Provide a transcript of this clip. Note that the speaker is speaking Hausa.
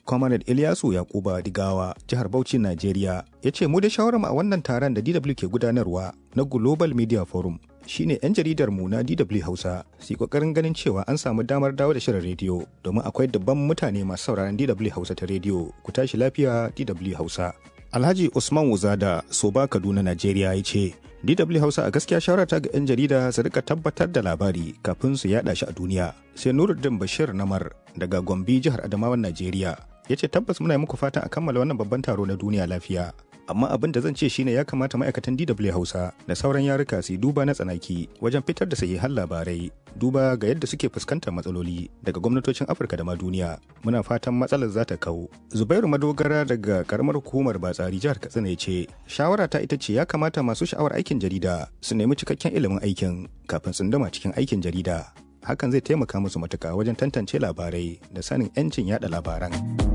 Comrade Ilyasu Yakuba Digawa, jihar Bauchi, Najeriya, ya ce mu da shawarar a wannan taron da DW ke gudanarwa na Global Media Forum shine 'yan jaridar mu na DW Hausa su kokarin ganin cewa an samu damar dawo da shirin rediyo domin akwai dabban mutane masu sauraron DW Hausa ta rediyo ku tashi lafiya DW Hausa. Alhaji Usman Wuzada Soba Kaduna Najeriya ya ce DW Hausa a gaskiya shawarata ga 'yan jarida su rika tabbatar da labari kafin su yada shi a duniya. Sai Nuruddin Bashir Namar daga Gombe jihar Adamawan Najeriya ya ce tabbas muna yi muku fatan a kammala wannan babban taro na duniya lafiya. Amma abin da zan ce shine ya kamata ma'aikatan DW Hausa da sauran yaruka su duba na tsanaki wajen fitar da sahihan labarai duba ga yadda suke fuskantar matsaloli daga gwamnatocin Afirka da ma duniya. Muna fatan matsalar za ta kau. Zubairu Madogara daga karamar hukumar Batsari jihar Katsina ya ce shawara ta ita ce ya kamata masu sha'awar aikin jarida su nemi cikakken ilimin aikin kafin tsundama cikin aikin jarida. Hakan zai taimaka musu matuka wajen tantance labarai da sanin 'yancin yada labaran.